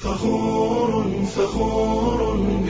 فخور فخور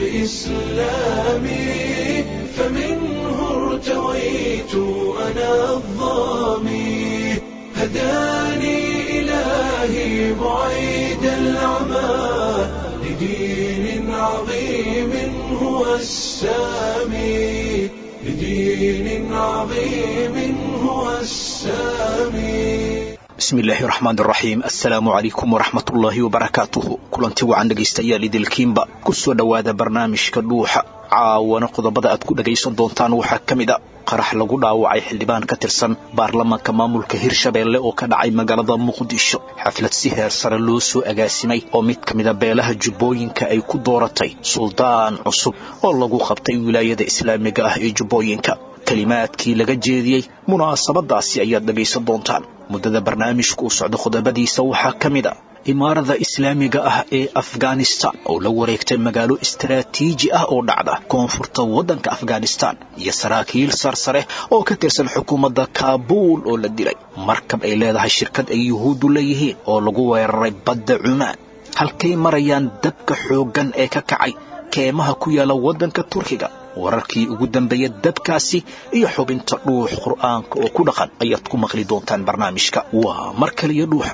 بإسلامي فمنه ارتويت أنا الظامي هداني إلهي بعيد العمى لدين عظيم هو السامي لدين عظيم هو السامي bismi illaahi raxmaan raxiim assalaamu calaykum waraxmatullaahi wabarakaatuhu kulanti wacan dhegaystayaal idilkiinba ku soo dhowaada barnaamijka dhuuxa caawana qodobada aad ku dhagaysan doontaan waxaa ka mid a qarax lagu dhaawacay xildhibaan ka tirsan baarlamaanka maamulka hirshabeelle oo ka dhacay magaalada muqdisho xaflad si heer sare loo soo agaasimay oo mid ka mida beelaha jubbooyinka ay ku dooratay suldaan cusub oo lagu qabtay wilaayada islaamiga ah ee jubbooyinka kelimaadkii laga jeediyey munaasabadaasi ayaad dhegaysan doontaan muddada barnaamijku u socdo qodobadiisa waxaa ka mid a imaarada islaamiga ah ee afghanistan oo la wareegtay magaalo istaraatiiji ah oo dhacda koonfurta waddanka afghanistan iyo saraakiil sarsare oo ka tirsan xukuumadda kaabuul oo la dilay markab ay leedahay shirkad ay yuhuuddu leeyihiin oo lagu weeraray badda cumaan halkay marayaan dabka xooggan ee ka kacay keemaha ku yaala waddanka turkiga wararkii ugu dambeeya dabkaasi iyo xubinta dhuux qur'aanka oo ku dhaqan ayaad ku maqli doontaan barnaamijka waa mar kaliya dhuuxa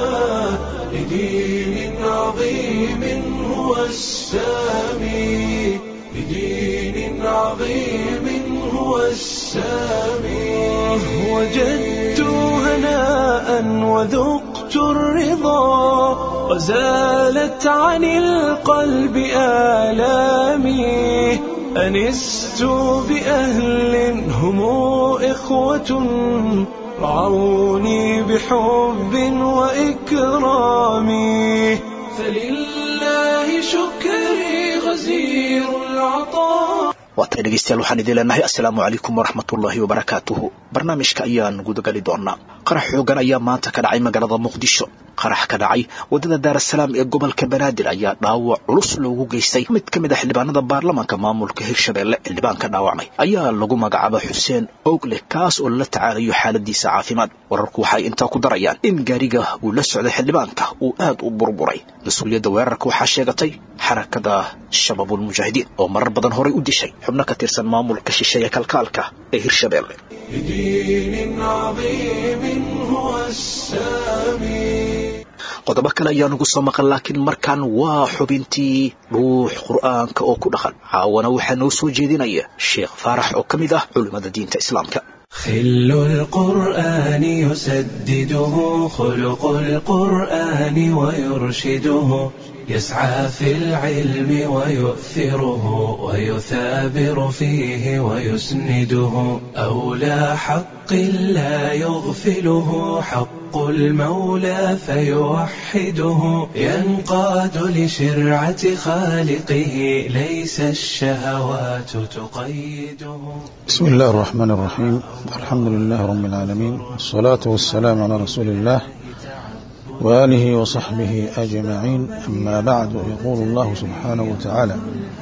لدين عظيم هو السامي لدين عظيم هو السامي وجدت هناء وذقت الرضا وزالت عن القلب آلامي أنست بأهل هم إخوة رعوني بحب وإكرام فلله شكري غزير العطاء waatay dhegaystayaal waxaan idin leenahay assalaamu calaykum waraxmatullaahi wabarakaatuhu barnaamijka ayaan gudagali doonaa qarax xoogan ayaa maanta ka dhacay magaalada muqdisho qarax ka dhacay waddada daarasalaam ee gobolka banaadir ayaa dhaawac culus loogu geystay mid ka mid a xildhibaanada baarlamaanka maamulka hirshabeelle xildhibaanka dhaawacmay ayaa lagu magacaaba xuseen ogle kaas oo lala tacaalayo xaaladiisa caafimaad wararku waxay intaa ku darayaan in gaariga uu la socday xildhibaanka uu aad u burburay mas-uuliyadda weerarka waxaa sheegatay xarakada shabaabulmujaahidiin oo marar badan horay u dishay xubno ka tirsan maamulka shisheeye kalkaalka ee hirshabeelle لدين عظيم هو السامي qodobo kale ayaa nugu soo maqan laakiin markan waa xubintii dhuux qur'aanka oo ku dhaqan caawana waxaa noo soo jeedinaya sheekh faarax oo ka mid ah culimmada diinta islaamka خل القرآن يسدده خلق القرآن ويرشده يسعى في العلم ويؤثره ويثابر فيه ويسنده أولى حق لا يغفله حق المولى فيوحده ينقاد لشرعة خالقه ليس الشهوات تقيده بسم الله الرحمن الرحيم الحمد لله رب العالمين والصلاة والسلام على رسول الله وآله وصحبه أجمعين أما بعد يقول الله سبحانه وتعالى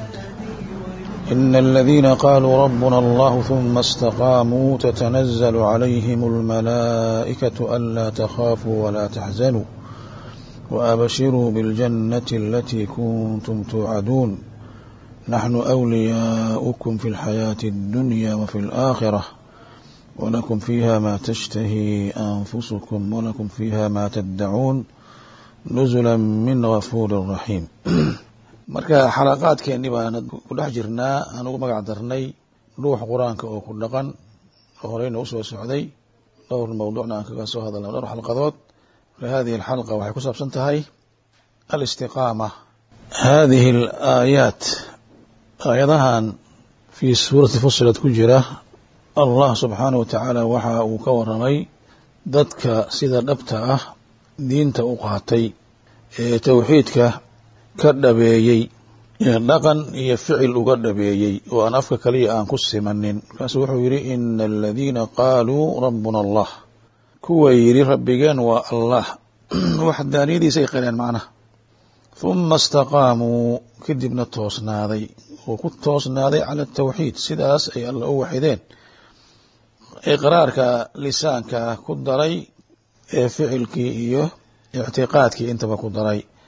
إن الذين قالوا ربنا الله ثم استقاموا تتنزل عليهم الملائكة ألا تخافوا ولا تحزنوا وأبشروا بالجنة التي كنتم توعدون نحن أولياؤكم في الحياة الدنيا وفي الآخرة ولكم فيها ما تشتهي أنفسكم ولكم فيها ما تدعون نزلا من غفور رحيم marka xalaqaadkeennii baan ku dhex jirnaa aan ugu magac darnay ruuxa qur-aanka oo ku dhaqan oo horeyna usoo socday dhowr mawduucna aan kaga soo hadalna dhowr xalqadood marka hadihi alxalqa waxay ku saabsan tahay alistiqaama hadihi alaayaat aayadahan fii suurati fusilat ku jira allah subxaanahu watacaala waxa uu ka waramay dadka sida dhabta ah diinta u qaatay ee towxiidka ka dhabeeyey ee dhaqan iyo ficil uga dhabeeyey oo aan afka kaliya aan ku simanin markaasuu wuxuu yidhi ina aladiina qaaluu rabbuna allah kuwa yidhi rabbigeen waa allah waxdaaniyadiisa ay qireen macnaha huma istaqaamuu kadibna toosnaaday oo ku toosnaaday cala atawxiid sidaas ay alla u waxideen iqraarka lisaanka ku daray ee ficilkii iyo ictiqaadkii intaba ku daray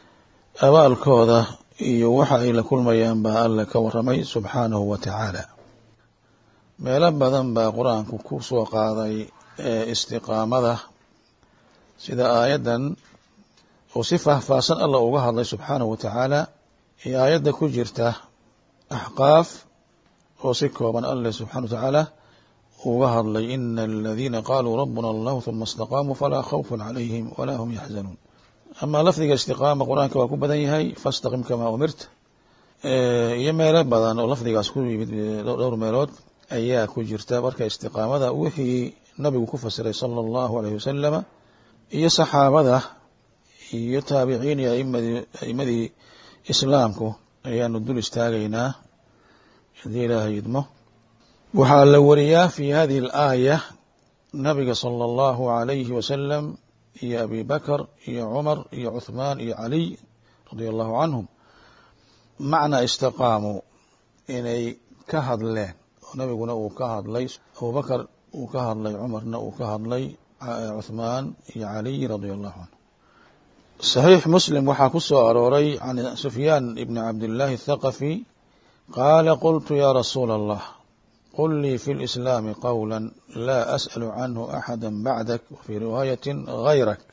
abaalkooda iyo waxa ay la kulmayaan baa alle ka warramay subxaanahu wa tacaala meelo badan baa qur-aanku ku soo qaaday istiqaamada sida aayaddan oo si faahfaahsan alla uga hadlay subxaanahu wa tacaala iyo aayadda ku jirta axqaaf oo si kooban alleh subxana wa tacaala uga hadlay ina aladiina qaaluu rabbuna allahu huma istaqaamuu falaa khawfun calayhim walaa hum yaxzanuun amaa lafdiga istiqaama qur-aanka waa ku badan yahay fastaqim kamaa umirta iyo meelo badan oo lafdigaas ku yimid dhowr meelood ayaa ku jirta marka istiqaamada wixii nabigu ku fasiray sala allahu alayh wasalama iyo saxaabada iyo taabiciin iyo aimadii islaamku ayaanu dul istaagaynaa haddii ilaahay idmo waxaa la wariyaa fi hadihi alaaya nabiga sala allahu alayhi wasalam iyo abi bakr iyo cumar iyo cuthmaan iyo caliy radia allahu canhum macnaa istaqaamuu inay ka hadleen oo nabiguna uu ka hadlay abubakar uu ka hadlay cumarna uu ka hadlay cuthmaan iyo caliy radia allahu canhu saxiix muslim waxaa ku soo arooray can sufyaan ibni cabdillaahi athaqafi qaala qultu ya rasuula allah qل lii fi الإسlاam qwlا la أsأل canه أxadا bacdak wfي riwaayaة غayrak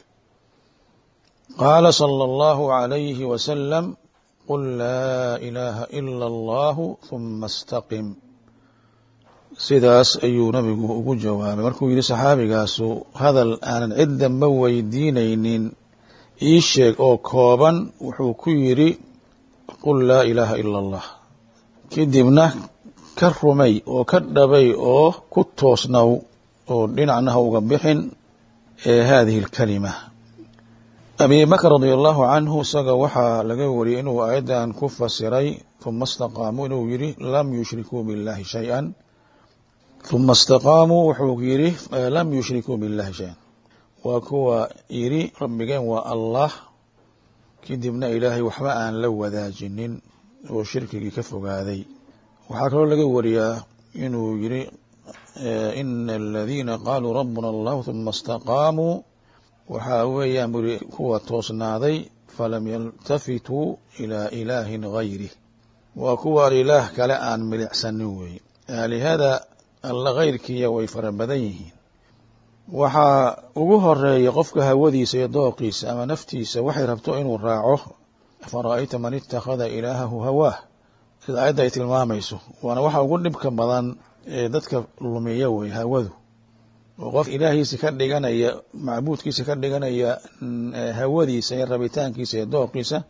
qala slى الlه عalyه وsلم qل laa إilaaha إlا الlah ثuma اstaqim sidaas ayuu nabigu ugu jawaabay markuu yihi saxaabigaasu hadal aanan cid danba weydiinaynin ii sheeg oo kooban wuxuu ku yidhi qul laa ilaaha ilا الlah kadibna ka rumay oo ka dhabay oo ku toosnow oo dhinacna ha uga bixin ee hadihi alkalima abi bakr radia allahu canhu isaga waxaa laga wariyey inuu aayaddan ku fasiray huma istaqaamuu inuu yidhi lam yushrikuu biاllahi shay-an huma istaqaamuu wuxuu yidhi lam yushrikuu biاllahi shay-an waa kuwa yidhi rabbigeen waa allah kadibna ilaahay waxba aan la wadaajinin oo shirkigii ka fogaaday waxaa kaloo laga wariyaa inuu yidhi ina aladiina qaaluu rabbuna allahu huma istaqaamuu waxaa weeyaan buri kuwa toosnaaday falam yaltafituu ilaa ilaahin gayrih waa kuwaan ilaah kale aan milicsanin weeye aalihada alla kayrkiiya way fara badan yihiin waxaa ugu horeeya qofka hawadiisa iyo dooqiisa ama naftiisa waxay rabto inuu raaco afara'ayta man itakhada ilaahahu hawaah sida aayadda ay tilmaamayso waana waxa ugu dhibka badan ee dadka lumiya wey hawadu oo qof ilaahiisa ka dhiganaya macbuudkiisa ka dhiganaya hawadiisa iyo rabitaankiisa iyo dooqiisa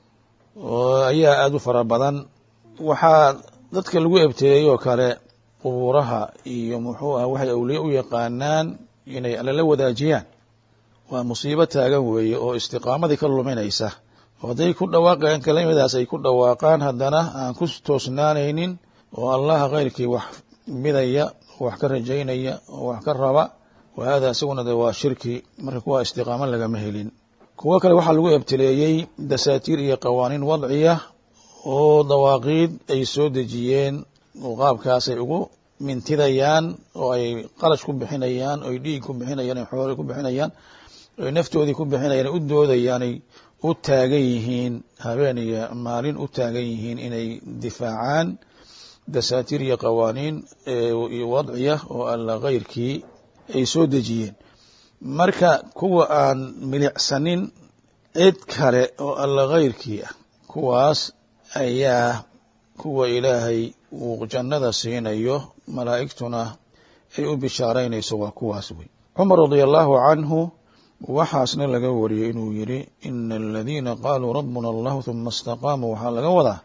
oo ayaa aada u fara badan waxaa dadka lagu ebteeyey oo kale qubuuraha iyo muxuu ah waxay awliye u yaqaanaan inay alala wadaajiyaan waa musiibo taagan weeye oo istiqaamadii ka luminaysa oo hadday ku dhawaaqayaan kelimadaas ay ku dhawaaqaan haddana aan ku toosnaanaynin oo allaha keyrkii wax midaya oo wax ka rajaynaya oo wax ka raba wa hada isaguna de waa shirki marka kuwa istiqaamo lagama helin kuwo kale waxaa lagu ebtileeyey dasaatiir iyo qawaaniin wadciya oo dawaaqiid ay soo dejiyeen oo qaabkaasay ugu mintidayaan oo ay qalash ku bixinayaan oy dhiig ku bixinayaan oy xoole ku bixinayaan oy naftoodii ku bixinayaan u doodayaanay u taagan yihiin habeen iyo maalin u taagan yihiin inay difaacaan dasaatiir iyo qawaaniin iyo wadciya oo alla keyrkii ay soo dejiyeen marka kuwa aan milicsanin cid kale oo alla keyrkii ah kuwaas ayaa kuwa ilaahay uu jannada siinayo malaa'igtuna ay u bishaaraynayso waa kuwaas wey cumar radia allahu canhu waxaasna laga wariyey inuu yidhi ina aladiina qaaluu rabbuna allahu huma istaqaamuu waxaa laga wadaa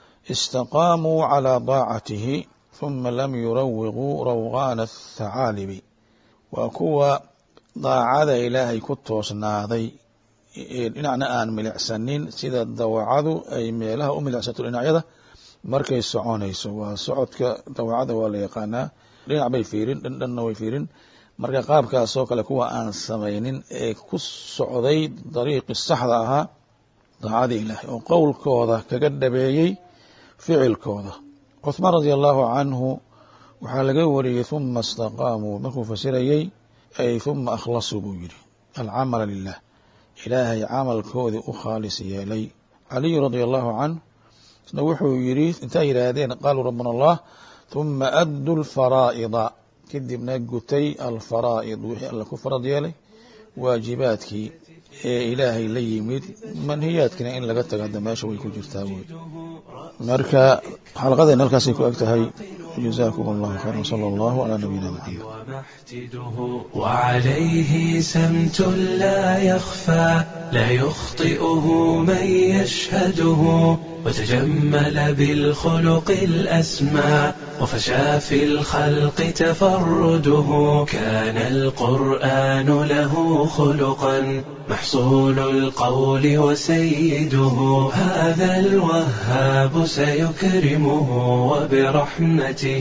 istaqaamuu calaa daacatihi huma lam yurawiquu rawqaana athacaalibi waa kuwa daacada ilaahay ku toosnaaday dhinacna aan milicsanin sida dawacadu ay meelaha u milicsato dhinacyada markay soconayso waa socodka dawacada waa la yaqaanaa dhinac bay fiirin dhandhanna way fiirin marka qaabkaasoo kale kuwa aan samaynin ee ku socday dariiqi saxda ahaa daacada ilaahay oo qowlkooda kaga dhabeeyey ficilkooda cuthmaan radia allahu canhu waxaa laga wariyey huma istaqaamuu markuu fasirayey ay huma akhlasuu buu yidhi alcamala lilah ilaahay camalkoodii u khaalis yeelay caliyu radia allahu canh isna wuxuu yidhi intaa yidhaahdeen qaaluu rabbana allah huma addu lfaraa'ida kadibna gutay alfaraa'id wixii alla ku farad yeelay waajibaadkii ee ilaahay la yimid manhiyaadkina in laga taga hadda meesha way ku jirtaa wey marka xalqadeen halkaasay ku eg tahay جزاكم الله خيرا صلى الله على نبينا محمد ومحتده وعليه سمت لا يخفى لا يخطئه من يشهده وتجمل بالخلق الأسمى وفشى في الخلق تفرده كان القرآن له خلقا محصول القول وسيده هذا الوهاب سيكرمه وبرحمته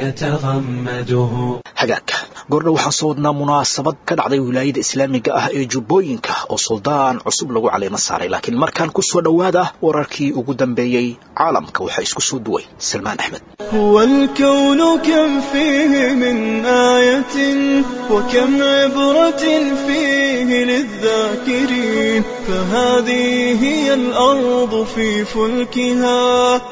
يتغمده hagaagka goordha waxaan soo wadnaa munaasabad ka dhacday wilaayada islaamiga ah ee jubbooyinka oo suldaan cusub lagu caleemo saaray laakiin markaan ku soo dhowaada wararkii ugu dambeeyey caalamka waxaa isku soo duway salmaan axmed هو الكون كم فيه من آية وكم عبرة فيه للذاكرين فهذه هي الأرض في فلكها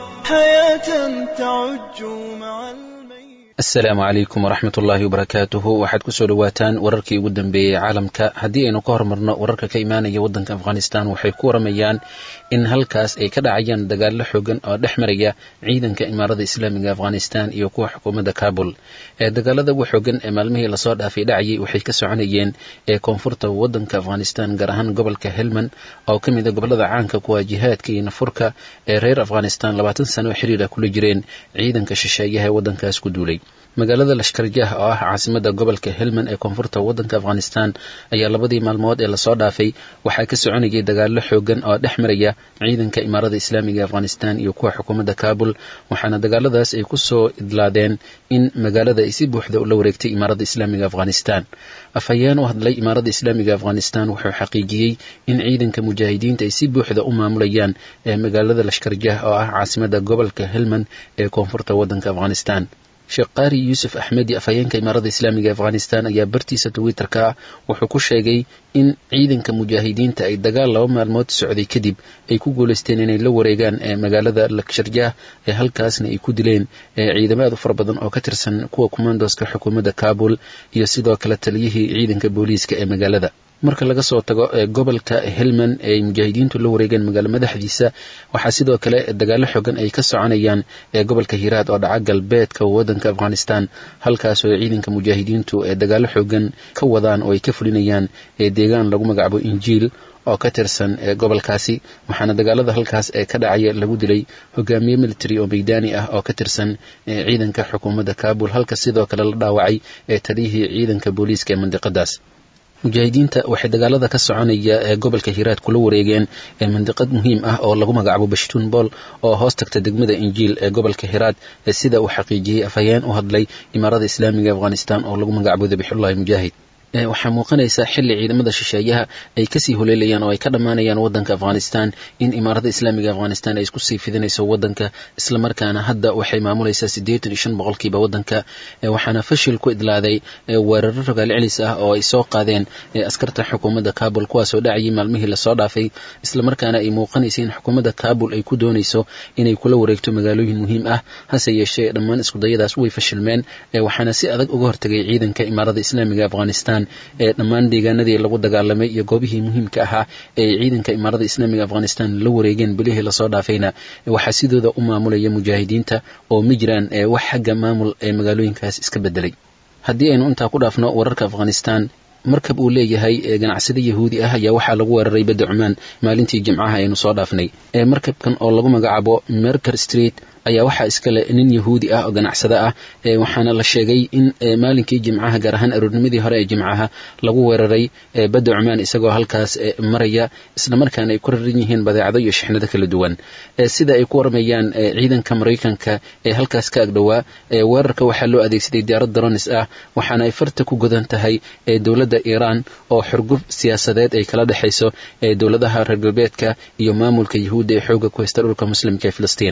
حياة تعج مع الميت asalaamu calaykum waraxmat ullaahi wabarakaatuhu waxaad ku soo dhowaataan wararkii ugu dambeeyey caalamka haddii aynu ka hormarno wararka ka imaanaya waddanka afghanistan waxay ku waramayaan in halkaas ay ka dhacayaan dagaallo xoogan oo dhex maraya ciidanka imaarada islaamiga afghanistan iyo kuwa xukuumadda kabul ee dagaalada ugu xoogan ee maalmihii lasoo dhaafay dhacayay waxay ka soconayeen ee koonfurta waddanka afghanistan gaar ahaan gobolka helmand oo ka mida gobolada caanka kuwa jihaadka iyo nafurka ee reer afghanistan labaatan sano oo xiriir ah kula jireen ciidanka shisheeyaha ee waddankaas ku duulay magaalada lashkarjah oo ah caasimada gobolka helmand ee koonfurta waddanka afghanistan ayaa labadii maalmood ee lasoo dhaafay waxaa ka soconayay dagaallo xoogan oo dhex maraya ciidanka imaarada islaamiga afghanistan iyo kuwa xukuumadda kabul waxaana dagaaladaas ay ku soo idlaadeen in magaalada ay si buuxda ula wareegtay imaarada islaamiga afghanistan afhayeen u hadlay imaarada islaamiga afghanistan wuxuu xaqiijiyey in ciidanka mujaahidiinta ay si buuxda u maamulayaan ee magaalada lashkarjah oo ah caasimada gobolka helmand ee koonfurta waddanka afghanistan sheekh qaari yuusuf axmedi afhayeenka imaarada islaamiga afghanistan ayaa bartiisa twitterka ah wuxuu ku sheegay in ciidanka mujaahidiinta ay dagaal laba maalmood socday kadib ay ku guulaysteen inay la wareegaan ee magaalada laksharjah ee halkaasna ay ku dileen ee ciidamo aad u fara badan oo ka tirsan kuwa kumandoska xukuumadda kabul iyo sidoo kale taliyihii ciidanka booliiska ee magaalada marka laga soo tago gobolka helmand ee mujaahidiintu la wareegeen magaalo madaxdiisa waxaa sidoo kale dagaallo xogan ay ka soconayaan ee gobolka hiiraad oo dhaca galbeedka waddanka afghanistan halkaasoo ciidanka mujaahidiintu ee dagaallo xogan ka wadaan oo ay ka fulinayaan ee deegaan lagu magacaabo injiil oo ka tirsan ee gobolkaasi waxaana dagaalada halkaas ee ka dhacaya lagu dilay hogaamiye military oo meydaani ah oo ka tirsan ciidanka xukuumadda kabul halka sidoo kale la dhaawacay ee taliyihii ciidanka booliiska ee mandiqadaas mujaahidiinta waxay dagaalada ka soconaya ee gobolka hiiraad kula wareegeen ee mandiqad muhiim ah oo lagu magacaabo bashtuun bool oo hoos tagta degmada injiil ee gobolka hiiraad sida uu xaqiijiyey afhayeen u hadlay imaarada islaamiga afghanistan oo lagu magacaabo dabixullahi mujaahid waxaa muuqanaysa xili ciidamada shisheeyaha ay kasii holeelayaan oo ay ka dhammaanayaan wadanka afghanistan in imaarada islaamiga afghanistan ay isku sii fidinayso wadanka islamarkaana hadda waxay maamulaysaa siddeetan iyo shan boqolkiiba wadanka waxaana fashil ku idlaaday weeraro rogaal celis ah oo ay soo qaadeen askarta xukuumadda kabul kuwaasoo dhacayay maalmihii lasoo dhaafay islamarkaana ay muuqanaysa in xukuumadda kabul ay ku doonayso inay kula wareegto magaalooyin muhiim ah hase yeeshee dhammaan iskudayadaas way fashilmeen waxaana si adag uga hortagay ciidanka imaarada islaamiga afghanistan ee dhammaan deegaanadii lagu dagaalamay iyo goobihii muhiimka ahaa ee ciidanka imaarada islaamiga afghanistan la wareegeen bilihii lasoo dhaafayna waxaa sidooda u maamulaya mujaahidiinta oo ma jiraan wax xagga maamul ee magaalooyinkaas iska bedelay haddii aynu intaa ku dhaafno wararka afghanistan markab uu leeyahay ganacsade yahuudi ah ayaa waxaa lagu weeraray badda cumaan maalintii jimcaha aynu soo dhaafnay markabkan oo lagu magacaabo merker street ayaa waxaa iskale nin yahuudi ah oo ganacsada ah waxaana la sheegay in maalinkii jimcaha gaar ahaan aroornimadii hore ee jimcaha lagu weeraray badda cumaan isagoo halkaas maraya islamarkaana ay ku raran yihiin badeecado iyo shixnado kala duwan sida ay ku warmayaan ciidanka maraykanka ee halkaas ka agdhowaa weerarka waxaa loo adeegsaday diyaarad daronis ah waxaana ay farta ku godan tahay dowladda iiraan oo xurgub siyaasadeed ay kala dhexayso dowladaha reer galbeedka iyo maamulka yahuudda ee xooga ku haysta dhulka muslimka ee filistiin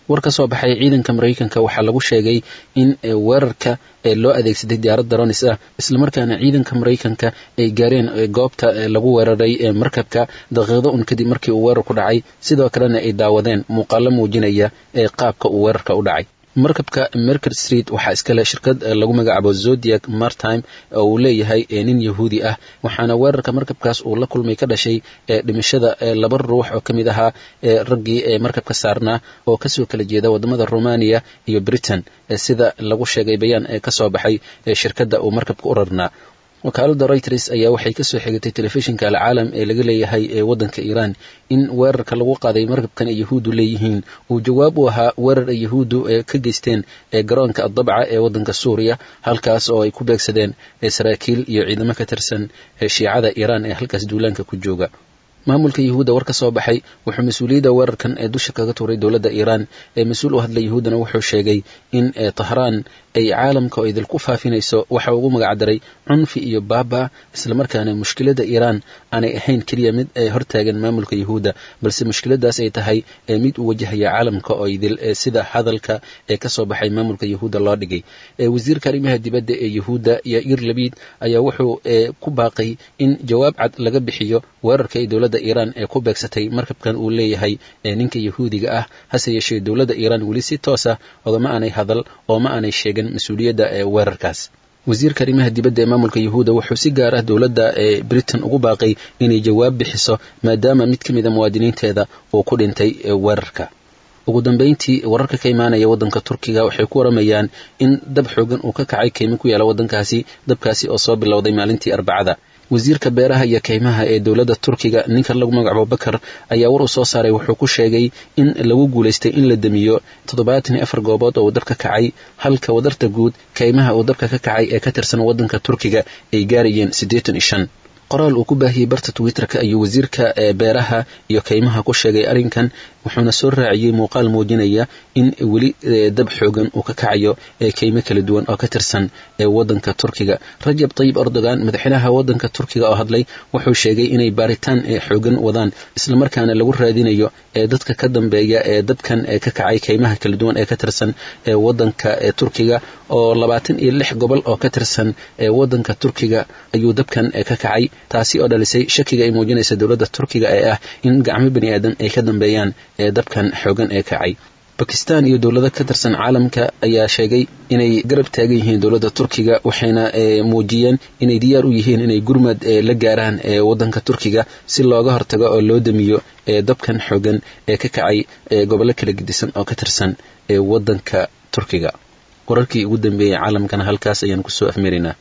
war ka soo baxay ciidanka maraykanka waxaa lagu sheegay in weerarka loo adeegsaday diyaarad daronis ah islamarkaana ciidanka maraykanka ay gaareen goobta lagu weeraray markabka daqiiqdo un kadib markii uu weerar ku dhacay sidoo kalena ay daawadeen muuqaalo muujinaya qaabka uu weerarka u dhacay markabka merker street waxaa iskale shirkad lagu magacaabo zodiac martime oo uu leeyahay nin yahuudi ah waxaana weerarka markabkaas uu la kulmay ka dhashay dhimashada laba ruux oo ka mid ahaa raggii markabka saarnaa oo kasoo kala jeeda wadamada romania iyo britain sida lagu sheegay bayaan ee kasoo baxay shirkadda uu markabka u rarnaa wakaalada reuters ayaa waxay kasoo xigatay telefishinka alcaalam ee laga leeyahay ee waddanka iiraan in weerarka lagu qaaday markabkan ay yahuuddu leeyihiin uu jawaab u ahaa weerar ay yahuuddu ka geysteen ee garoonka adabca ee waddanka suuriya halkaas oo ay ku beegsadeen saraakiil iyo ciidamo ka tirsan shiicada iiraan ee halkaas duulaanka ku jooga maamulka yahuudda war ka soo baxay wuxuu mas-uuliyadda weerarkan ee dusha kaga tuuray dowladda iiraan ee mas-uul u hadlay yahuuddana wuxuu sheegay in tahraan ay caalamka oo idinku faafinayso waxa ugu magacdaray cunfi iyo baaba islamarkaana mushkiladda iiraan aanay ahayn keliya mid ay hortaagan maamulka yahuudda balse mushkiladaas ay tahay mid u wajahaya caalamka oo idil sida hadalka ee kasoo baxay maamulka yahuudda loo dhigay wasiirka arrimaha dibadda ee yahuudda yair labid ayaa wuxuu ku baaqay in jawaab cad laga bixiyo weerarka ay dowladda iiraan ee ku beegsatay markabkan uu leeyahay ninka yahuudiga ah hase yeeshee dowladda iiraan weli si toos ah ogama aanay hadal oo ma aanay sheegin mas-uuliyadda ee weerarkaas wasiirka arrimaha dibadda ee maamulka yahuudda wuxuu si gaar ah dowladda ee britain ugu baaqay inay jawaab bixiso maadaama mid ka mid a muwaadiniinteeda uu ku dhintay weerarka ugu dambeyntii wararka ka imaanaya waddanka turkiga waxay ku waramayaan in dab xoogan uu ka kacay keymo ku yaala waddankaasi dabkaasi oo soo bilowday maalintii arbacada wasiirka beeraha iyo kaymaha ee dowladda turkiga ninka lagu magacaabo bakar ayaa war uu soo saaray wuxuu ku sheegay in lagu guulaystay in la damiyo toddobaatan iyo afar goobood oo uu dabka kacay halka wadarta guud kaymaha uu dabka ka kacay ee ka tirsan waddanka turkiga ay gaarayeen siddeetan iyo shan qoraal uu ku baahiyey barta twitterka ayuu wasiirka beeraha iyo kaymaha ku sheegay arrinkan wuxuuna soo raaciyey muuqaal muujinaya in weli dab xoogan uu ka kacayo kaymo kala duwan oo ka tirsan waddanka turkiga rajab tayib erdogan madaxweynaha waddanka turkiga oo hadlay wuxuu sheegay inay baaritaan xoogan wadaan islamarkaana lagu raadinayo dadka ka dambeeya ee dabkan ka kacay kaymaha kala duwan ee ka tirsan waddanka turkiga oo labaatan iyo lix gobol oo ka tirsan waddanka turkiga ayuu dabkan ka kacay taasi oo dhalisay shakiga ay muujinaysa dowladda turkiga ee ah in gacmo bani aadan ay ka dambeeyaan dabkan xoogan ee kacay bakistan iyo dowlado ka tirsan caalamka ayaa sheegay inay garab taagan yihiin dowladda turkiga waxayna muujiyeen inay diyaar u yihiin inay gurmad la gaaraan waddanka turkiga si looga hortago oo loo damiyo dabkan xoogan ee ka kacay gobollo kala gedisan oo ka tirsan waddanka turkiga wararkii ugu dambeeyey caalamkana halkaas ayaan kusoo afmaraynaa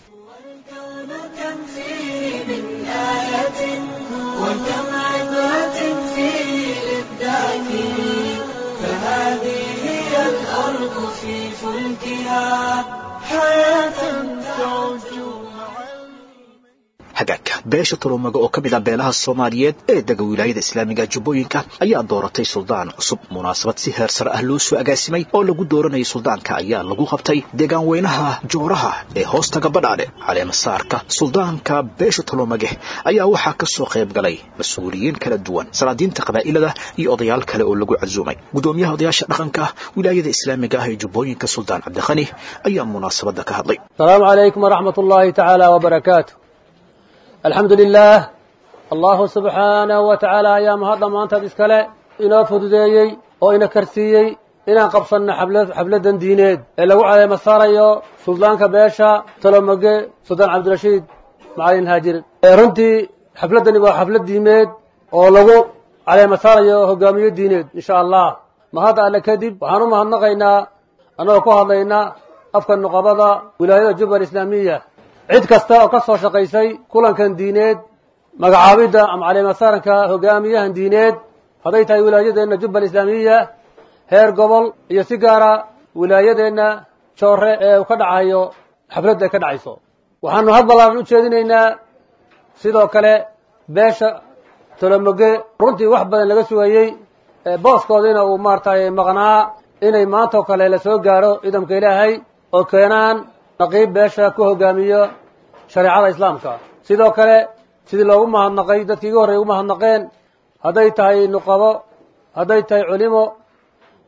hagaagka beesha talomaga oo ka mid ah beelaha soomaaliyeed ee dega wilaayada islaamiga jubbooyinka ayaa dooratay suldaan cusub munaasabad si heer sare ah loo soo agaasimay oo lagu dooranayay suldaanka ayaa lagu qabtay deegaan weynaha jooraha ee hoostaga badhaadhe caleemasaarka suldaanka beesha talomage ayaa waxaa ka soo qayb galay mas-uuliyiin kala duwan salaadiinta qabaa'ilada iyo odayaal kale oo lagu casuumay gudoomiyaha odayaasha dhaqanka wilaayada islaamiga ah ee jubbooyinka suldaan cabdikhani ayaa munaasabadda ka hadlay السلام عليكم ورحمة الله تعالى وبركاته الحمد لله الله سبحانه وتعالى أيام هذا ما أنت إسكالي إنا فدوديي أو إنا كرسيي إنا قبصنا حبلة حبلة دينيد إلا وعلى مساريو سلطان كباشا تلومجي سلطان عبد الرشيد معين هاجر رنتي حفلة نبا حفلة دينيد أو لغو على مساريو هقامية دينيد إن شاء الله ما هذا على كذب وحنو ما هنغينا أنا وكوها هذينا afka nuqabada wilaayada jubba islaamiya cid kasta oo ka soo shaqaysay kulankan diineed magacaabidda ama caleemasaaranka hogaamiyahan diineed hadday tahay wilaayadeenna jubba islaamiya heer gobol iyo si gaara wilaayadeenna joore ee uu ka dhacayo xafladda ay ka dhacayso waxaanu had ballaaran u jeedinaynaa sidoo kale beesha tolomoge runtii wax badan laga sugayey booskoodiina uu maaratay maqnaa inay maantao kale la soo gaaro ciidamka ilaahay oo keenaan naqiib beesha ku hogaamiyo shareecada islaamka sidoo kale sidii loogu mahadnaqay dadkii iga horrey ugu mahadnaqeen hadday tahay nuqabo hadday tahay culimo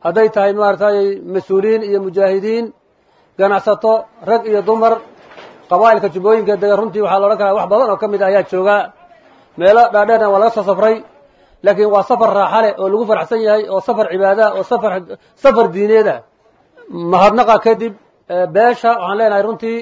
hadday tahay maaragtay mas-uuliyiin iyo mujaahidiin ganacsato rag iyo dumar qabaa'ilka jubbooyinka dega runtii waxaa la odhan karaa wax badan oo ka mid ah ayaa jooga meelo dhaadheerna waa laga soo safray laakiin waa safar raaxa leh oo lagu faraxsan yahay oo safar cibaada oo safar safar diineeda mahadnaqa kadib beesha waxaan leenahay runtii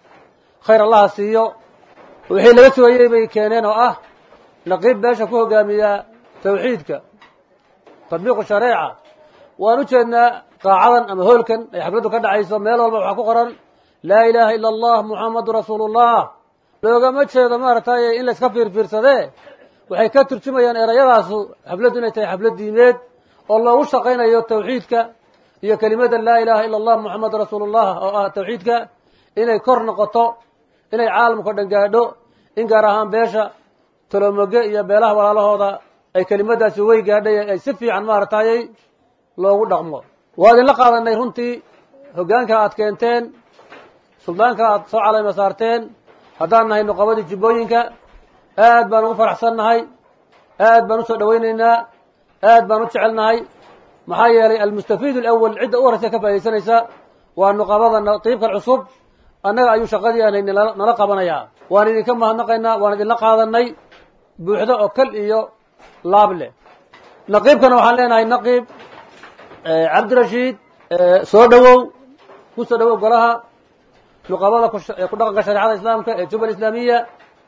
khayr allaha siiyo wixii laga sugayey bay keeneen oo ah naqiib beesha ku hogaamiya tawxiidka tadbiiqu shareeca waan u jeednaa qaacadan ama hoolkan ay xafladdu ka dhacayso meel walba waxaa ku qoran laa ilaaha ila allah muxammadu rasuulullah loogama jeedo maaragtay in layska fiirfiirsadee waxay ka turjumayaan erayadaasu xafladdu inay tahay xaflad diimeed oo loogu shaqaynayo tawxiidka iyo kelimada laa ilaaha ila allah muxammadu rasuulullah oo ah tawxiidka inay kor noqoto inay caalamka dhan gaadho in gaar ahaan beesha tolomoge iyo beelaha walaalahooda ay kelimadaasi wey gaadhay ay si fiican maaragtayy loogu dhaqmo waa idinla qaadanay runtii hoggaanka aad keenteen suldaanka aad soo calayma saarteen haddaan nahay nuqabadii jubbooyinka aad baan ugu faraxsan nahay aad baan usoo dhawaynaynaa aad baan u jecelnahay maxaa yeelay almustafiid alawal cidda u horraysa ka faa'idaysanaysa waa nuqabada naqiibkan cusub annaga ayuu shaqadii aanay nala qabanayaa waan idinka mahadnaqaynaa waan idinla qaadanay buuxdo oo kal iyo laab leh naqiibkana waxaan leenahay naqiib cabdirashiid soo dhowow ku soo dhowow golaha nuqabada ku dhaqanka shareecada islaamka ee jubal islaamiya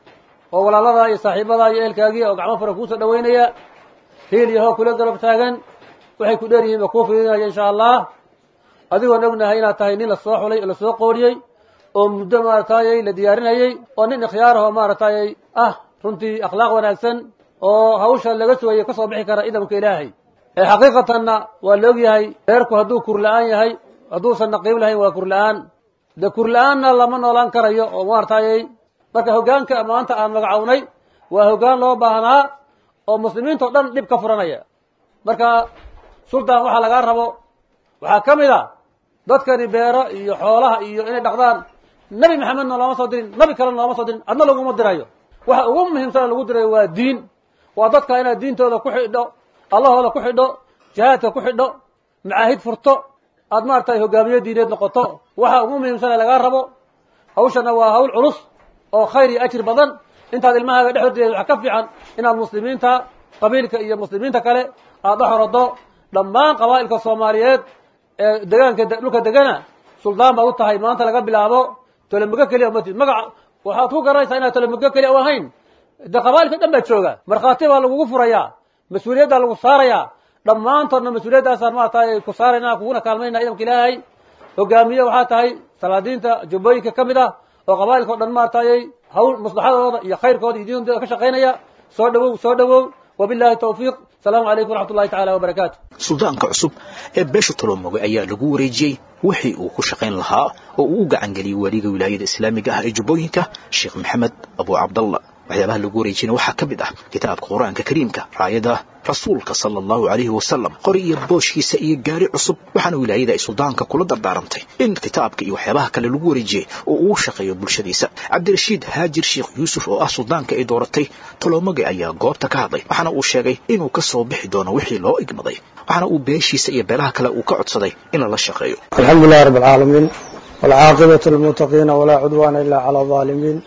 oo walaalada iyo saaxiibada iyo ehelkaagii oo gacmo fara kuusoo dhaweynaya hiil iyo hoo kula galab taagan waxay ku dheer yihiin ba kuu fidinaya insha allah adigoon ognahay inaad tahay nin lasoo xulay oo lasoo qooriyey oo muddo maaragtayy la diyaarinayey oo nin ikhyaarahoo maaragtayy ah runtii akhlaaq wanaagsan oo hawsha laga sugayay ka soo bixi kara idamka ilaahay ee xaqiiqatanna waa la og yahay reerku hadduu kurla-aan yahay hadduusan naqiib lahayn waa kurla-aan dee kurla-aanna lama noolaan karayo oo maaragtayy marka hoggaanka maanta aan magacownay waa hoggaan loo baahnaa oo muslimiintao dhan dhib ka furanaya marka sultan waxaa lagaa rabo waxaa ka mid a dadkani beero iyo xoolaha iyo inay dhaqdaan nebi maxamedna looma soo dirin nabi kalena looma soo dirin adna laguma dirayo waxa ugu muhiimsana lagu dirayo waa diin waa dadka inaad diintooda ku xidho allahooda ku xidho jihaadka ku xidho macaahid furto aad maaragtay hogaamiye diineed noqoto waxa ugu muhiimsana lagaa rabo hawshana waa hawl culus oo khayr iyo ajir badan intaad ilmahaaga dhex hordeeda waxaa ka fiican inaad muslimiinta qabiilka iyo muslimiinta kale aad dhex horodo dhammaan qabaa'ilka soomaaliyeed ee degaanka dhulka degana suldaan baad u tahay maanta laga bilaabo tolomogo keliya matid magaca waxaad ku garanaysaa inaad tolomogo keliya u ahayn de qabaa'ilka dhan baa jooga markhaati baa lagugu furayaa mas-uuliyaddaa lagu saarayaa dhammaantoodna mas-uuliyaddaasaan maaragtay ku saarayna kuguna kaalmayna idamka ilaahay hogaamiye waxaa tahay salaadiinta jubbooyinka ka mid ah oo qabaa'ilka o dhan maaragtayy hawl maslaxadooda iyo khayrkooda iyo diintooda ka shaqaynaya soo dhawow soo dhawow wabillahi tawfiiq asalaamu calaykum waraxmat ullahi tacala wabarakaatu suldaanka cusub ee beesha tolomoge ayaa lagu wareejiyey wixii uu ku shaqayn lahaa oo uu u gacan geliyey weliga wilaayada islaamiga ah ee jubbooyinka sheekh maxamed abu cabdallah waxyaabaha lagu wareejiyana waxaa ka mid ah kitaabka qur-aanka kariimka raayada rasuulka sala allahu calayhi wasalam qori iyo booshkiisa iyo gaari cusub waxaana wilaayada ay suldaanka kula dardaarantay in kitaabka iyo waxyaabaha kale lagu wareejiyey oo uu shaqeeyo bulshadiisa cabdirashiid haajir sheekh yuusuf oo ah suldaanka ay dooratay tolomoge ayaa goobta ka hadlay waxaana uu sheegay inuu ka soo bixi doono wixii loo igmaday waxaana uu beeshiisa iyo beelaha kale uu ka codsaday in lala shaqeeyo alxamdu lilahi rabb alcaalamiin walcaaqibatu lilmuttaqiina walaa cudwaana ila cala alظaalimiin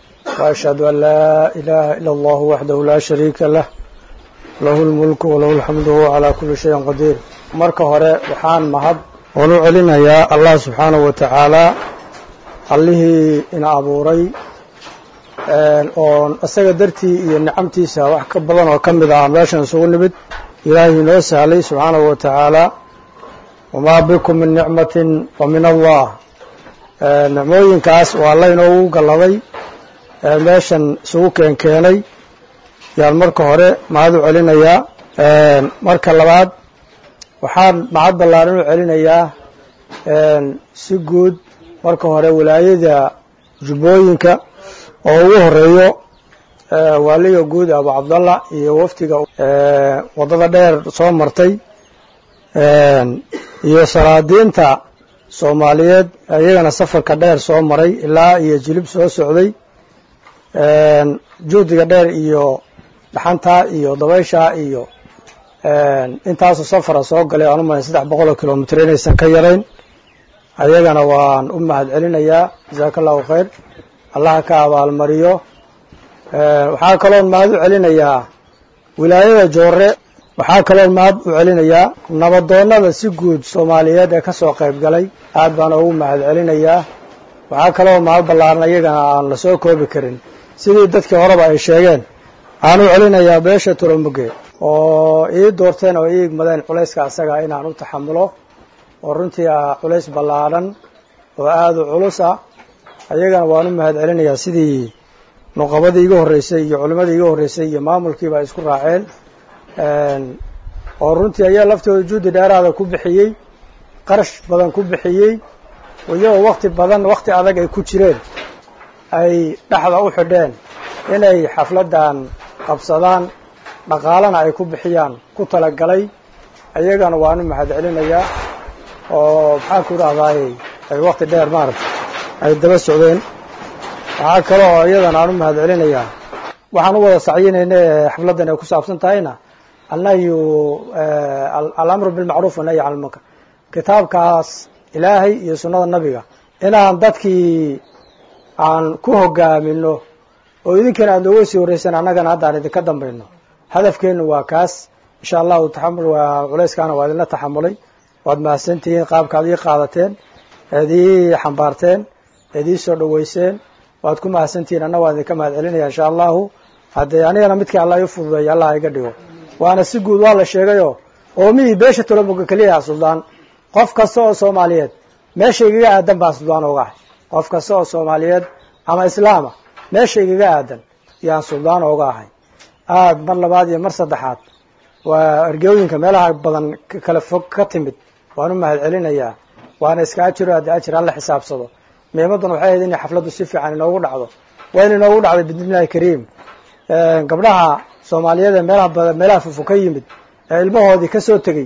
وأشهد أن لا إله إلا الله وحده لا شريك له له الملك وله الحمد وهو على كل شيء قدير marka hore waxaan mahad oon u celinayaa allah subxaanahu wa tacaala allihii ina abuuray oon isaga dartii iyo nicamtiisa wax ka badan oo ka mid ah meeshan isugu nimid ilaahay inoo sahlay subxaanahu wa tacaala wamaa bikum min nicmatin fa min allah nicmooyinkaas waa alla inoogu galladay meeshan isugu keen keenay yaan marka hore mahad u celinayaa marka labaad waxaan mahad ballaaran u celinayaa si guud marka hore wilaayada jubbooyinka oo ugu horeeyo waaliga guud abu cabdallah iyo wafdiga waddada dheer soo martay iyo salaadiinta soomaaliyeed iyagana safarka dheer soo maray ilaa iyo jilib soo socday juhdiga dheer iyo dhaxantaa iyo dabayshaa iyo intaasoo safara soo galay aan u malay saddex boqol oo kilomitr inaysan ka yarayn ayagana waan u mahad celinayaa jasaaka allahu khayr allaha ka abaalmariyo waxaa kaloon mahad u celinayaa wilaayada joore waxaa kaloon mahad u celinayaa nabadoonnada si guud soomaaliyeed ee ka soo qayb galay aad baan ugu mahad celinayaa waxaa kaloo mahad ballaaran iyagana aan la soo koobi karin sidii dadkii horeba ay sheegeen aan u celinayaa beesha turamuge oo ii doorteen oo ii igmadeen culayska asaga inaan u taxamulo oo runtii ah culays ballaadhan oo aada u culus ah ayagana waan u mahad celinayaa sidii nuqabadii iga horreysay iyo culimmadii iga horreysay iyo maamulkiiba ay isku raaceen oo runtii ayaa laftooda juhdi dheeraada ku bixiyey qarash badan ku bixiyey iyagoo wakti badan wakti adag ay ku jireen ay dhexda u xidheen inay xafladdan qabsadaan dhaqaalana ay ku bixiyaan ku talagalay ayagana waan u mahad celinayaa oo maxaan ku idhahdaay ay wakti dheer maaragta ay daba socdeen waxaa kale oo iyadana aan u mahad celinayaa waxaan u wada sacyinayna ee xafladdan ay ku saabsan tahayna annahyu alamru bilmacruuf wanahyi can lmunkar kitaabkaas ilaahay iyo sunnada nabiga inaan dadkii aan ku hogaamino oo idinkana aad nooga sii horreyseen annagana hadda aan idinka dambayno hadafkeennu waa kaas insha allahu taxamul waa culayskaana waa idinla taxamulay waad mahadsantihiin qaabkaad ii qaadateen eed ii xambaarteen eed ii soo dhoweyseen waad ku mahadsantihiin anna waan idinka mahad celinaya insha allahu haddee anigana midkii allah ii fududeeya allah iga dhigo waana si guud waa la sheegayoo oomihii beesha tolomoga keliyaha suldaan qof kasta oo soomaaliyeed meesha igaga aadan baa suldaan ooga ahay qof kasta oo soomaaliyeed ama islaama meesha igaga aadan yaan suldaan ooga ahay aad mar labaad iyo mar saddexaad waa ergooyinka meelaha badan kala fog ka timid waan u mahad celinayaa waana iska ajiro haddii ajir alla xisaabsado miimadan waxay ahayd inay xafladdu si fiican inoogu dhacdo waa in inoogu dhacday bidnillahi kariim gabdhaha soomaaliyeed ee meelaha badan meelaha fufo ka yimid ee ilmahoodii ka soo tegey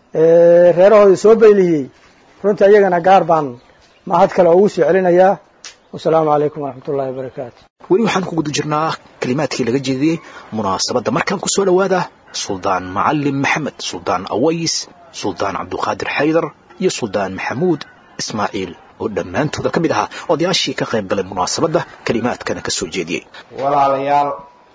ee reerahoodii soo baylihiyey runtii ayagana gaar baan mahad kale ugu soo celinayaa wasalaamu calaykum waraxmat ullahi wabarakaatu weli waxaan ku guda jirnaa kelimaadkii laga jeediyey munaasabadda markaan ku soo dhowaada suldaan macalin maxamed suldaan aways suldaan cabduqaadir xaydar iyo suldaan maxamuud ismaaciil oo dhammaantooda ka mid ahaa odayaashii ka qayb galay munaasabadda kelimaadkana ka soo jeediyey walaalayaal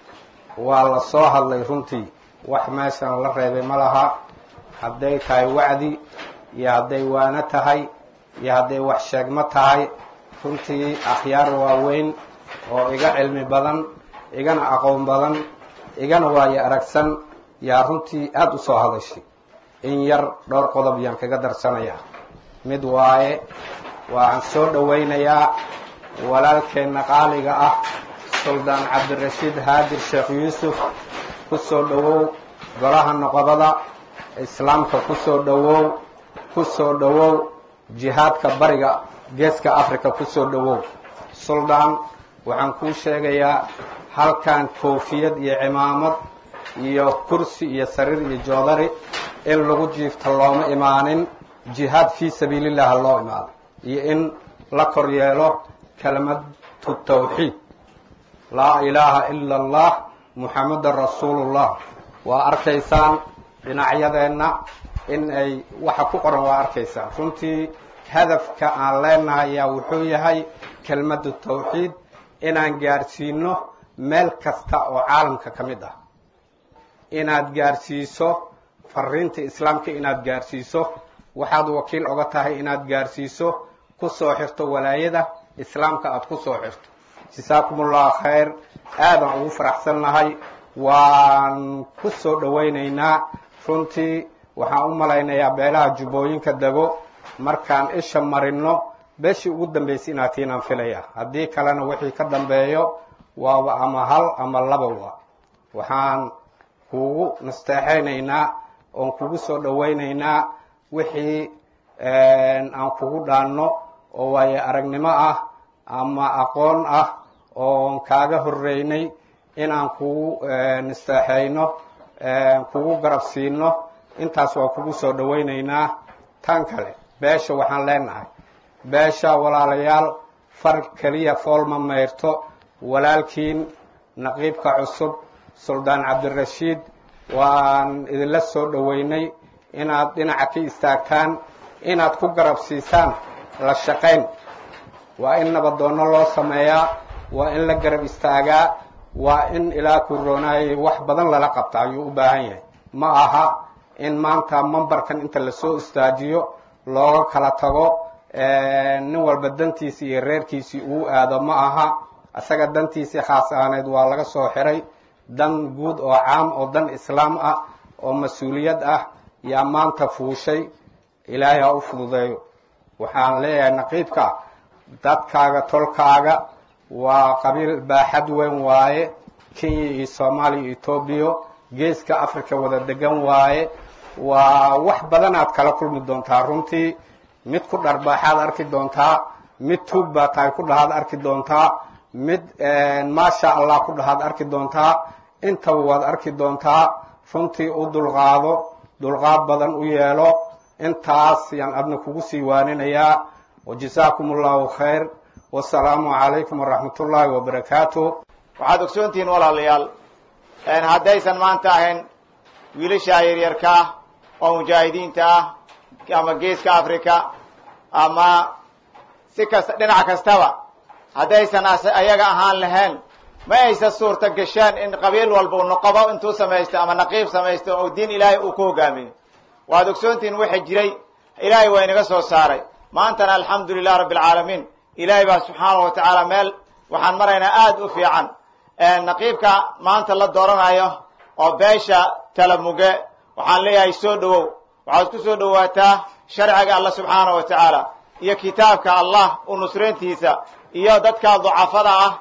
waa la soo hadlay runtii wax meeshan la reebay ma laha hadday tahay wacdi iyo hadday waano tahay iyo hadday wax sheegmo tahay runtii akhyaar waaweyn oo iga cilmi badan igana aqoon badan igana waayo aragsan yaa runtii aada u soo hadashay in yar dhowr qodob yaan kaga darsanayaa mid waaye waxaan soo dhowaynayaa walaalkeenna qaaliga ah suldaan cabdirashiid haadir sheekh yuusuf ku soo dhowow golaha noqobada islaamka ku soo dhowow ku soo dhowow jihaadka bariga geeska africa ku soo dhowow suldaan waxaan kuu sheegayaa halkan koofiyad iyo cimaamad iyo kursi iyo sariir iyo joodari in lagu jiifta looma imaanin jihaad fii sabiilillahi loo imaado iyo in la kor yeelo kelimatu tawxiid laa ilaaha ila allah muxammadan rasuulullah waa arkaysaan dhinacyadeenna in ay waxa ku qoran waa arkaysaan runtii hadafka aan leenahay ayaa wuxuu yahay kelmaddu tawxiid inaan gaadhsiino meel kasta oo caalamka ka mid ah inaad gaadhsiiso fariinta islaamka inaad gaadhsiiso waxaad wakiil oga tahay inaad gaadhsiiso ku soo xirto walaayada islaamka aada ku soo xirto jasaakum ullahu khayr aadaan ugu faraxsannahay waan ku soo dhowaynaynaa runtii waxaan u malaynayaa beelaha jubbooyinka dego markaan isha marino beeshii ugu dambaysay inaad tiinaan filaya haddii kalena wixii ka dambeeyo waaba ama hal ama labawa waxaan kugu nasteexaynaynaa oon kugu soo dhowaynaynaa wixii aan kugu dhaanno oo waayo aragnimo ah ama aqoon ah oon kaaga horreynay inaan kugu nasteexayno kugu garab siino intaas waa kugu soo dhowaynaynaa tan kale beesha waxaan leenahay beesha walaalayaal far keliya foolma mayrto walaalkiin naqiibka cusub suldaan cabdirashiid waan idinla soo dhoweynay inaad dhinaca ka istaagtaan inaad ku garab siisaan la shaqayn waa in nabadoonno loo sameeyaa waa in la garab istaagaa waa in ilaa kuroonayay wax badan lala qabta ayuu u baahan yahay ma aha in maanta mambarkan inta lasoo istaajiyo looga kala tago nin walba dantiisii iyo reerkiisii uu aado ma aha isaga dantiisii khaas ahaaneed waa laga soo xiray dan guud oo caam oo dan islaam ah oo mas-uuliyad ah yaa maanta fuushay ilaahay ha u fududeeyo waxaan leeyahay naqiibka dadkaaga tolkaaga waa qabiil baaxad weyn waaye kenya iyo soomaaliya iyo etoobiya geeska africa wada degan waaye waa wax badanaad kala kulmi doontaa runtii mid ku dharbaaxaad arki doontaa mid tuug baa tahay ku dhahaad arki doontaa mid maasha allah ku dhahaad arki doontaa intaba waad arki doontaa runtii u dulqaado dulqaad badan u yeelo intaas yaan adna kugu sii waaninayaa wajazaakum allahu khayr wasalaamu calaykum waraxmat ullaahi wabarakaatu waxaad ogsoontihiin walaalayaal haddaysan maanta ahayn wiilashaa yaryarka ah oo mujaahidiinta ah ama geeska africa ama si kasta dhinac kastaba haddaysan ayaga ahaan lahayn ma aysan suurta gasheen in qabiil walba u noqobo intuu samaysto ama naqiib samaysto oo diin ilaahay uu ku hogaamiyo waad ogsoontihiin waxa jiray ilaahay waa inaga soo saaray maantana alxamdu lilah rabbi alcaalamiin ilaahay baa subxaanahu watacaala meel waxaan maraynaa aada u fiican naqiibka maanta la dooranayo oo beesha talamuge waxaan leeyahay soo dhowow waxaad ku soo dhowaataa sharciga allah subxaanahu wa tacaala iyo kitaabka allah u nusrayntiisa iyo dadka ducafada ah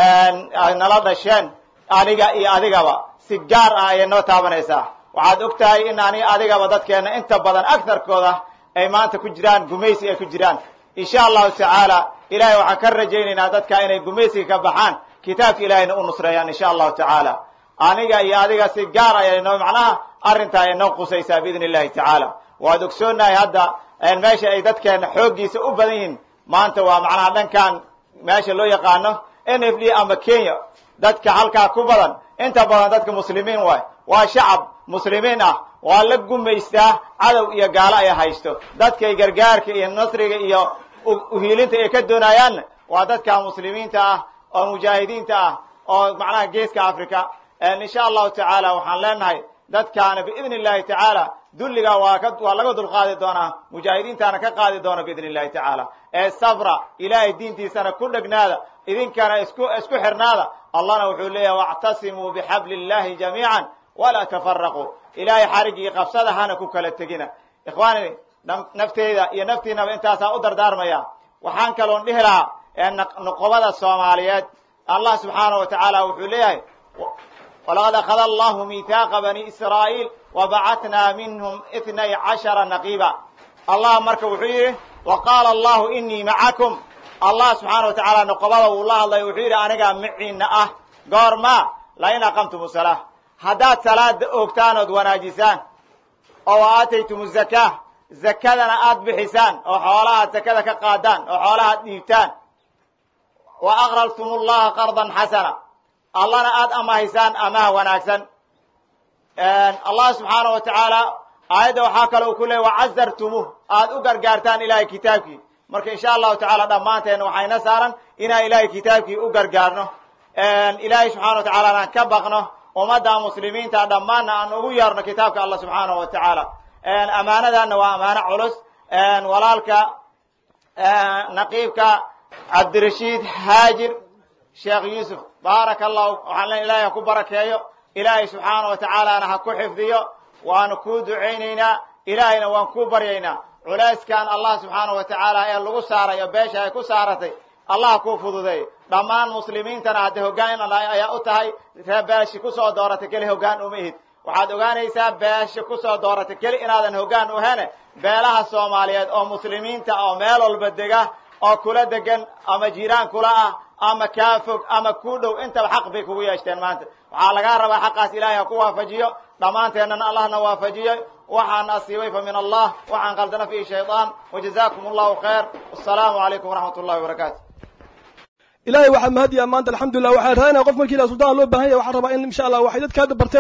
ay nala dhasheen aniga iyo adigaba si gaar ah ayay noo taabanaysaa waxaad og tahay in ani adigaba dadkeena inta badan agtarkooda ay maanta ku jiraan gumaysi ay ku jiraan insha allahu tacaala ilahay waxaan ka rajaynaynaa dadka inay gumaysiga ka baxaan kitaabka ilahayna u nusreeyaan insha allahu tacaala aniga iyo adiga si gaar ayay noo macnaha arrintaa ay noo qusaysaa biidn illahi tacaala waad ogsoonahay hadda meesha ay dadkeena xooggiisa u badan yihiin maanta waa macnaha dhankan meesha loo yaqaano n f d ama kenya dadka halkaa ku badan inta badan dadka muslimiin waay waa shacab muslimiin ah waa la gumaystaa cadow iyo gaalo ay haysto dadkay gargaarka iyo nasriga iyo uhiilinta ay ka doonayaanna waa dadka muslimiinta ah oo mujaahidiinta ah oo macnaha geeska africa insha allahu tacaala waxaan leenahay dadkaana biidn illahi tacaala dulliga waa ka waa laga dulqaadi doonaa mujaahidiintaana ka qaadi doona biidn illahi tacaala ee sabra ilaahay diintiisana ku dhegnaada idinkana isku isku xirnaada allahna wuxuu leeyahay wactasimuu bixabli illahi jamiican walaa tafaraquu ilaahay xarigii qabsada hana ku kala tegina ikhwaani nafteyda iyo naftiinaba intaasaa u dardaarmaya waxaan kaloon dhihi lahaa noqobada soomaaliyeed allah subxaanahu wa tacaala wuxuu leeyahay walaqad akhada allahu miithaaqa bani israa'iil wabacatnaa minhum itnay cashara naqiiba allah marka wuxuu yidhi wa qaala allahu inii macakum allah subxaana wa tacaala noqobada uu la hadlay wuxuu yidhi anigaa maciina ah goorma lain aqamtum salaa haddaad salaada oogtaan ood wanaajisaan oo wa aataytum zakaa zakadana aad bixisaan oo xoolahaad zakada ka qaadaan oo xoolahaad dhiibtaan wa aqraltum llaha qardan xasana allana aada amahaysaan amaha wanaagsan allah subxaana wa tacaala aayadda waxaa kale uu ku leeyay wacazartumuh aad u gargaartaan ilahay kitaabkii marka insha allahu tacaala dhammaanteena waxayna saaran inaan ilahay kitaabkii u gargaarno ilaahay subxana wa tacaala aan ka baqno ummadda muslimiinta dhammaanna aan ugu yeerno kitaabka allah subxaanahu wa tacaala amaanadana waa amaano culus walaalka naqiibka cabdirashiid haajir sheekh yuusuf baaraka allahu waxaan le ilahay ha ku barakeeyo ilaahay subxaana wa tacaalana ha ku xifdiyo waanu kuu ducaynaynaa ilaahayna waan kuu baryaynaa culayskan allah subxaana wa tacaala ee lagu saaray oo beesha ay ku saaratay allah kuu fududeey dhammaan muslimiintana hadda hoggaan ayaa u tahay ree beeshi kusoo dooratay keli hoggaan uma ihid waxaad ogaanaysaa beesha kusoo dooratay keli inaadan hoggaan uhene beelaha soomaaliyeed oo muslimiinta oo meel walba dega oo kula degan ama jiiraan kula ah ama kaa fog ama ku dhow intaba xaq bay kugu yeeshteen maanta waxaa lagaa rabaa xaqaas ilaahay ha ku waafajiyo dhammaanteennana allahna waafajiyo waxaan asiibay fa min allah waxaan qaldana fihi shaydaan wajazakum allahu khayr wasalaamu calaykum waraxmat ullahi wabarakaatu ilahay waxaa mahadiyaa maanta alxamdulilah waxaan raadinaya qof markii la sultaan loo bahan yahay waxaan rabaa in insha allah waxay dadka hadda barteen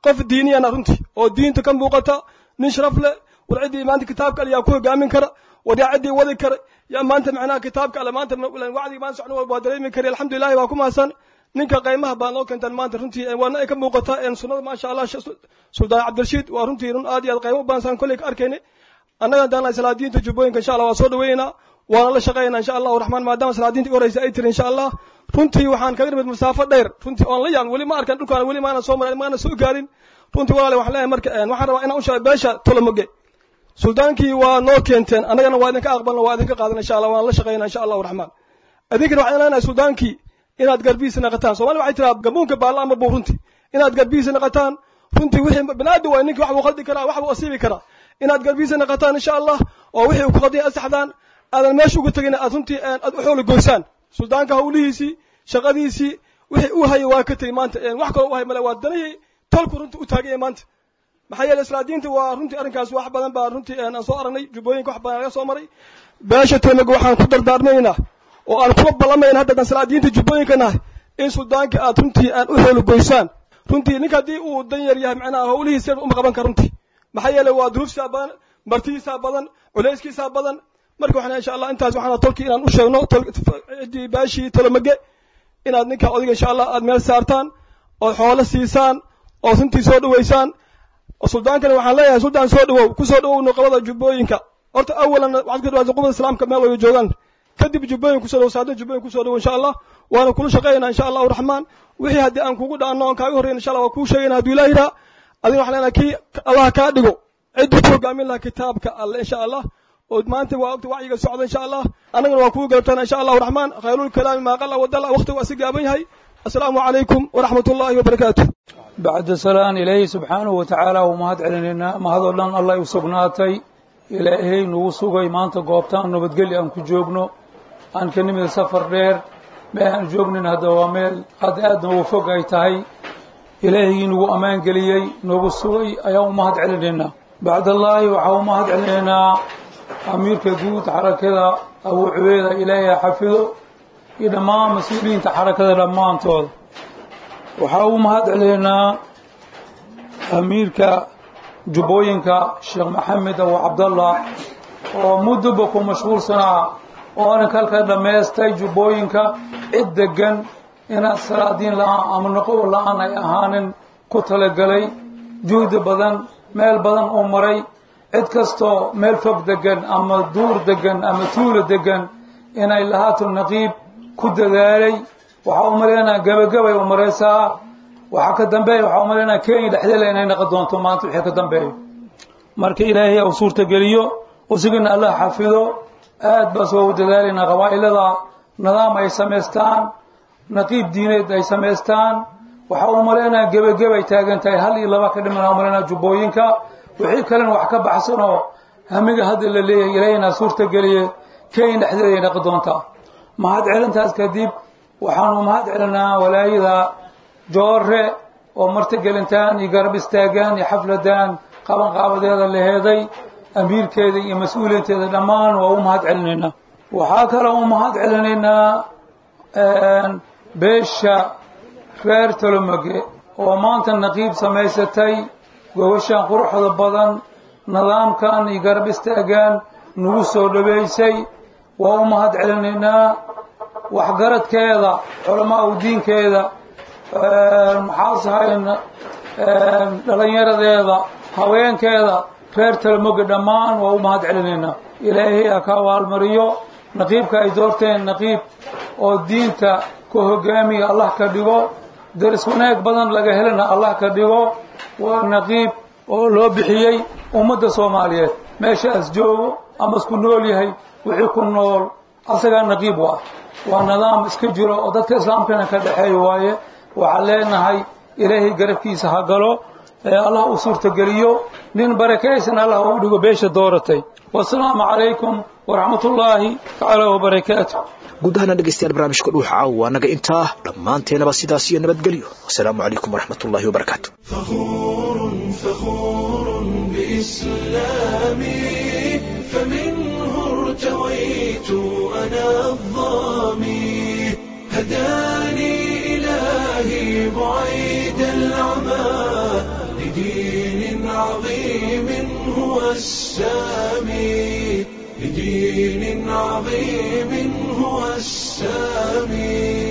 qof diiniyana runtii oo diinta ka muuqata nin sharaf leh war ciddii maanta kitaabka alle yaa ku hogaamin kara war yaa ciddii wadi kara yaa maanta macnaha kitaabka alle maanta wacdigi maanta socon waa dareemi kari alxamdulillahi waa ku mahadsan ninka qaymaha baa noo keentaan maanta runtii waana ay ka muuqataa sunnada maasha allah suldaan cabdirashiid waa runtii run aad iyo aad qaymo u badan saan kolley ka arkayna annaga daana salaadiinta jubbooyinka insha allah waa soo dhaweynaa waana la shaqaynaa insha allahu raxmaan maadaama salaadiinta u horeysa ay tiri insha allah runtii waxaan kaga nimid masaafo dheer runtii oon la yaabin weli ma arkan dhulkaan weli maana soo marin maana soo gaarin runtii walaale waxaan leeyahay marka waxaan rabaa inaan u sheego beesha tolomoge suldaankii waa noo keenteen annagana waa idinka aqbalna waa idinka qaadan insha allah waan la shaqaynaa insha allahu raxmaan idinkana waxaan leenahay suldaankii inaad garbihiisa naqataan soomali waxay tiraa gabuunka baalla ama buu runtii inaad garbihiisa naqataan runtii wixii binaadam waay ninkii wax buu khaldi karaa wax buu asiibi karaa inaad garbihiisa naqataan insha allah oo wixii uu ku khaldiyay asaxdaan aadan meesha uga tegin aad runtii aad u xooli goysaan suldaanka hawlihiisii shaqadiisii wixii uu hayay waa ka tegey maanta wax kaloo u hay male waa danihii tolku runtii u taaganya maanta maxaa yeelay islaadiinta waa runtii arrinkaas wax badan baa runtii aan soo aragnay jubbooyinka wax badan laga soo maray beesha tolmaga waxaan ku dardaarmaynaa oo aan kuga ballamayna hadda salaadiinta jubbooyinka nahay in suldaanka aad runtii aan u xooli goysaan runtii ninka haddii uu dan yar yahay macnaha hawlihiisa uma qaban kara runtii maxaa yeelay waa duruuftiisaa badan martidiisaa badan culayskiisaa badan marka waxaan insha allah intaas waxaan tolkii inaan u sheegno ciddii baashii tolomage inaad ninka odayga insha allah aad meel saartaan ood xoolo siisaan oo runtii soo dhaweysaan suldaankana waxaan leeyahay suldaan soo dhawow ku soo dhawow nuqabada jubbooyinka horta awalan waxaad ka dhawaata qubada islaamka meel wada joogaan kadib jubbooyin kusoo dhawow saadin jubbooyin kusoo dhawow insha allah waana kula shaqaynaa insha allahu raxmaan wixii haddii aan kugu dhaanno oon kaaga horreyn insha allah waa kuu sheegayna hadduu ilaah yiraa adiga waxaan leenahay kii allah kaa dhigo ciddii ku hogaamin lahaa kitaabka alle insha allah oo maanta waa ogta wacyiga socda insha allah annagana waa kugu garabtana insha allahu raxmaan khayrulkalaami maa qala wadala waqtigu asi gaaban yahay assalaamu calaykum waraxmat ullahi wabarakaatu bacda salaan ilaahay subxaanahu wa tacaala uu mahad celinaynaa mahadoo dhan allah u sugnaatay ilaahay nagu sugay maanta goobtaan nabadgelyo aan ku joogno aan ka nimid safar dheer meel aan joognin hadda waa meel hadda aad noogu fog ay tahay ilaahayii nagu ammaan geliyey noogu sugay ayaan u mahad celinaynaa bacdallaahi waxaa u mahad celinaynaa amiirka guud xarakada abuu cubeeda ilaahay xafido iyo dhammaan mas-uuliyiinta xarakada dhammaantooda waxaa u mahad celinaynaa amiirka jubbooyinka sheekh maxamed abu cabdallah oo muddoba ku mashquulsanaa oo arrinka halka dhammaystay jubbooyinka cid degan inaad salaadiin la-aan ama noqobo la-aan ay ahaanin ku talagalay juhdi badan meel badan uu maray cid kastoo meel fog degan ama duur degan ama tuulo degan inay lahaato naqiib ku dadaalay waxaa u malaynaa gebagabay u maraysaa waxaa ka dambeeya waxaa u malaynaa kenya dhexdeeda inay naqon doonto maanta wixii ka dambeeyo marka ilaahay u suurtageliyo usigana allah xafido aad baas waa u dadaalaynaa qabaa'ilada nidaam ay samaystaan naqiib diineed ay samaystaan waxaa u malaynaa gebagabay taagan tahay hal iyo laba ka dhiman u malaynaa jubbooyinka wixii kalena wax ka baxsanoo hamiga hadda la leeyahay ilaahayna suurtageliye kenya dhexdeeda ay naqon doontaa mahad celintaas kadib waxaanu mahad celinaa walaayada joore oo martigelintaan iyo garab istaagaan iyo xafladaan qaban qaabadeeda la heeday amiirkeeda iyo mas-uuliinteeda dhammaan waa u mahad celinaynaa waxaa kaloo u mahad celinaynaa beesha reer tolomage oo maanta naqiib samaysatay gobashaan quruxda badan nidaamkan iyo garab istaagaan nagu soo dhaweysay waa u mahad celinaynaa waxgaradkeeda culamaa u diinkeeda maxaasahayn dhallinyaradeeda haweenkeeda reer talamoga dhammaan waa u mahad celinaynaa ilaahay ha ka abaalmariyo naqiibka ay doorteen naqiib oo diinta ku hogaamiya allah ka dhigo daris wanaag badan laga helana allah ka dhigo waa naqiib oo loo bixiyey ummadda soomaaliyeed meeshaas joogo ama isku nool yahay wixii ku nool asagaa naqiib waa waa nidaam iska jiro oo dadka islaamkana ka dhexeeya waaye waxaan leenahay ilaahay garabkiisa ha galo ee allah u suurtageliyo nin barakaysan allah u dhigo beesha dooratay wasalaamu calaykum waraxmat ullaahi tacaala wabarakaatu guud ahaana dhegeystayaal barnaamijka dhuuxa caawa annaga intaa dhammaanteenaba sidaas iyo nabadgelyo wasalaamu calaykum waraxmat ullahi wabarakaatu فخور فخور بإسلامي فمنه ارتويت أنا الظامي هداني إلهي بعيد العمى لدين عظيم هو السامي لدين عظيم هو السامي